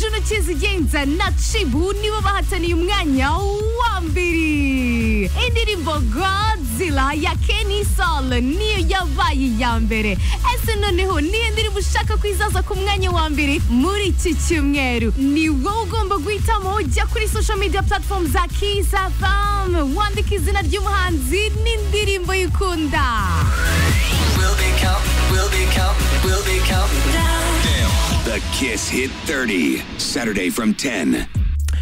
juru kizigenza na cibu nibo bahataniye umwanya wa mbere indirimbo godzilla ya kenny sol niyo yabaye iya mbere ese noneho niyo ndirimbo ushaka kwizaza ku mwanya wa mbere muri iki cyumweru ni wowe ugomba guhitamo ujya kuri social media platform za kisa fam wandika izina ry'umuhanzi n'indirimbo yikunda Will become, will become, will become. The Kiss Hit 30, Saturday from 10.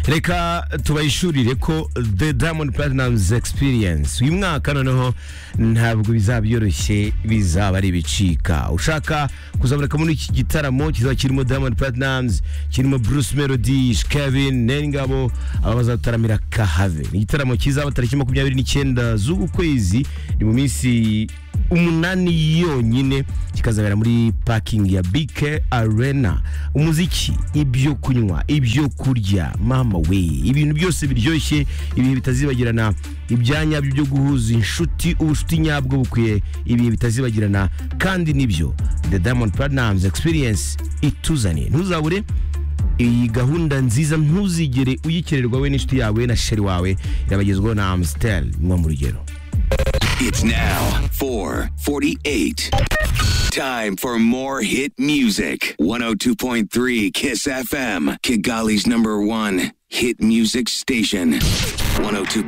reka tubayishurire ko the diamond platinum's experience uyu mwaka noneho ntabwo bizaba byoroshye bizaba ari ibicika ushaka kuzaboneka muri iki gitaramo kizaba kirimo diamond platinum's kirimo bruce melody kevin nengabo aba bazataramira kahave ni igitaramo kizaba tariki makumyabiri n'icyenda z'uku kwezi ni mu minsi umunani yonyine kikazabera muri parking ya bike arena umuziki ibyo kunywa ibyo kurya mama we ibintu byose biryoshye ibihe bitazibagirana ibyanya byo guhuza inshuti ubucuti nyabwo bukwiye ibihe bitazibagirana kandi nibyo the diamond platinum's experience ituzaniye ntuzabure iyi gahunda nziza ntuzigere uyikererwa we n'inshuti yawe na sheri wawe irabagezwaho na amstel nko mu rugero It's now 448. Time for more hit music. 102.3 Kiss FM, Kigali's number one hit music station. 102.